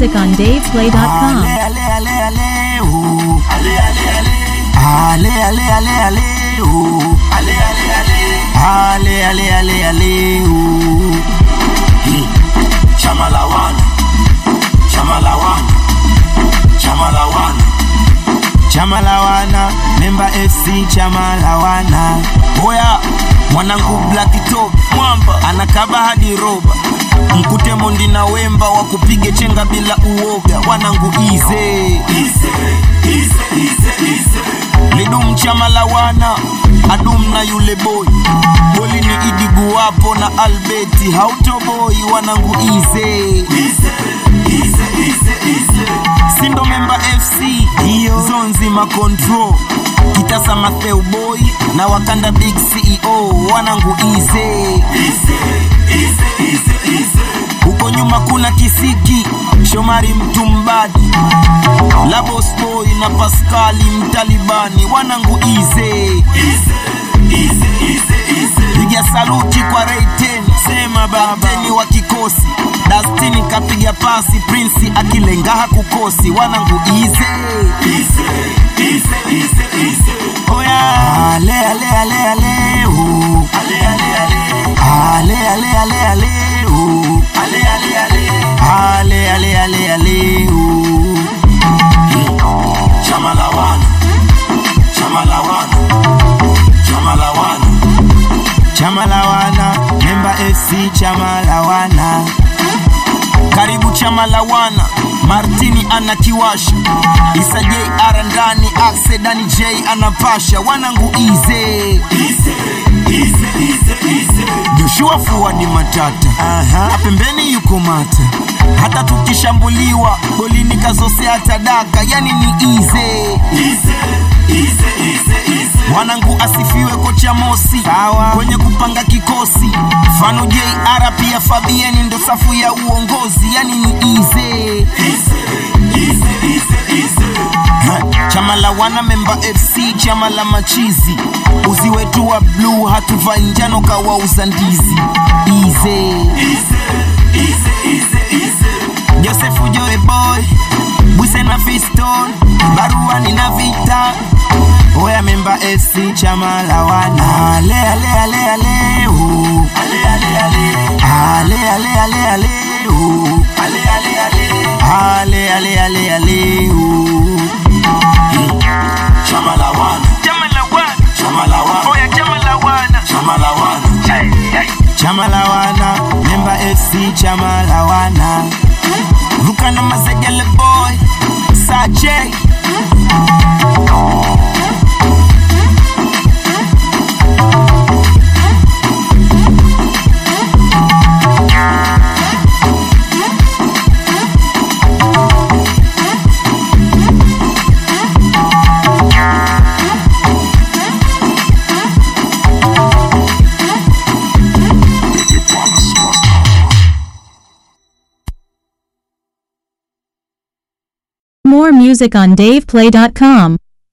music on DavePlay.com. Ale, ale, ale, ale, ooh. Ale, ale, ale. Ale, ale, ale, ale, ooh. Ale, ale, ale. Ale, ale, ale, ale, ooh. Hmm. Chama la wana. Chama la wana. Chama la wana. Chama la wana, memba FC chama la wana. Oya, mwanangu Black Top mwamba anakaba hadi roba, mkute Mondi na Wemba wa kupige chenga bila uoga, wanangu ize lidum chama la wana adum na yule boy goli ni idigu wapo na albeti hautoboi wanangu ize sindo memba fc hiyo zonzi makontrol kitasa matheu boy na wakanda big ceo wanangu ize huko nyuma kuna kisiki shomari mtumbadi labos boy na paskali mtalibani wanangu ize piga saluti kwa reiten sema babteni wa kikosi dastini kapiga pasi prinsi akilengaha kukosi wanangu ize oya ale ale ale ale oh. ale ale ale ale ale ale ale oh. ale ale ale ale ale ale ale oh. chama la wana chama la wana chama la wana chama la wana memba fc chama la wana karibu chama la wana martini anakiwasha isa j ara ndani aksedani j anapasha wanangu ize joshua fuadi matata Aha. pembeni yuko mata hata tukishambuliwa golini kazosea tadaka yani ni ize mwanangu asifiwe kocha mosi Sawa. kwenye kupanga kikosi fano jr pia fabieni ndo safu ya uongozi yani ni ize Ha, chama la wana memba fc chama la machizi uzi wetu wa bluu hatuvai njano kawauza ndizi ize josefu joe boy bwise na fiston baruani na vita oya memba fc chama la wana ale ale ale ale oh. ale ale ale ale ale ale ale oh. ale ale ale ale ale ale ale oh. Hmm. chama la wana Chama la wana, chama la wana oya chama la wana. chama la wana Hey, hey. chama la wana memba fc chama la wana ruka na mazegele boy saje More music on DavePlay.com.